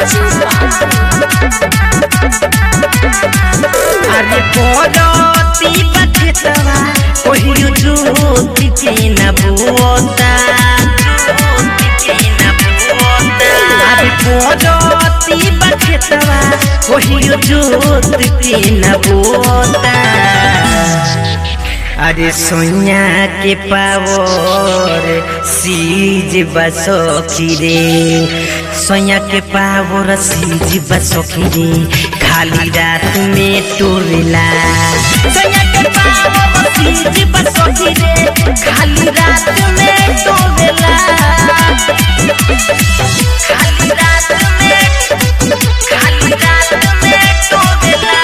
अरे पड़ती बखेतवा ओहियो ज्योति के न बुओता अरे पड़ती बखेतवा ओहियो ज्योति के न बुओता अरे सोनिया के पावर सीज बसोखी रे सोनिया के पावर सीज बसोखी रे खाली रात में टोरेला सोनिया के पावर सीज बसोखी रे खाली रात में टोरेला खाली रात में खाली रात में टोरेला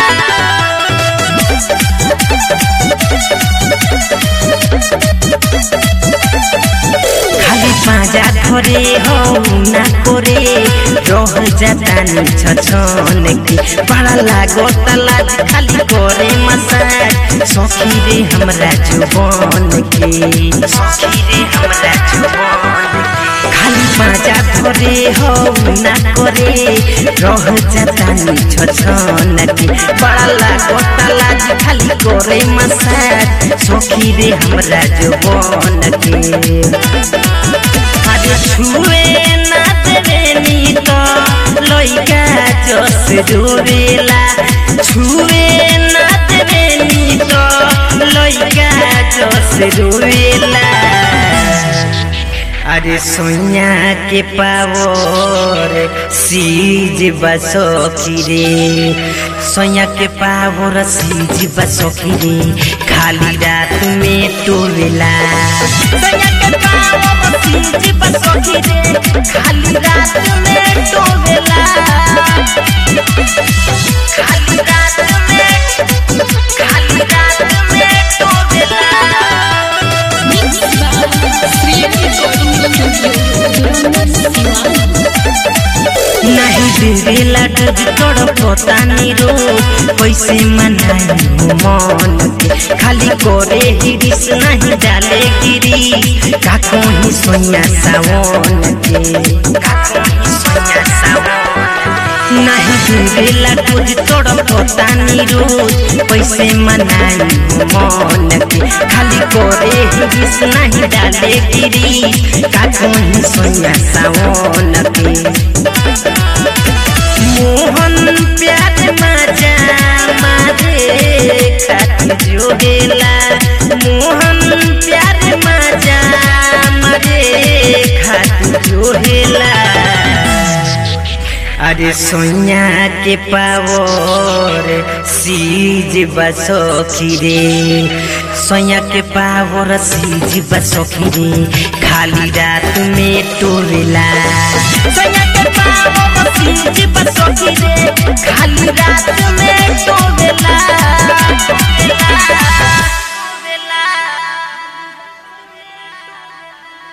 खाली पाजा धरे हो ना करे रह जाता छछन के बड़ा लागो तलाज खाली करे मसाज सखी रे हमरा जुबान के सखी रे हमरा जुबान के खाली पाजा धरे हो ना करे रह जाता छछन के बड़ा लागो तलाज खाली करे मसाज सखी रे हमरा जुबान के अरे छुए ना देवेनी तो लइका जस डोरेला छुए ना देवेनी तो लइका जस डोरेला अरे सोनिया के पावर सीज बसोखी रे सोनिया के पावर सीज बसोखी रे खाली रात में टोरेला सोनिया के पावर सीज बसोखी रे खाली रात में टोरेला खाली रात में खाली रात में टोरेला नहीं देवेला डज तोड़ पोतानी रो कैसे मनाई मन के खाली करे हिरिस नहीं डाले गिरी का कोही सोया सावन के का कोही सोया सावन नहीं देवेला डज तोड़ पोतानी रो कैसे मनाई मन के खाली करे हिरिस नहीं डाले गिरी का कोही सोया सावन के मोहन प्यार मजा मारे खातिर जोड़ेला मोहन प्यार मजा मारे खातिर जोड़ेला अरे सोनिया के पावर सीज बसोखी रे सोनिया के पावर सीज बसोखी रे खाली रात में टोरेला सोनिया के पावर सीज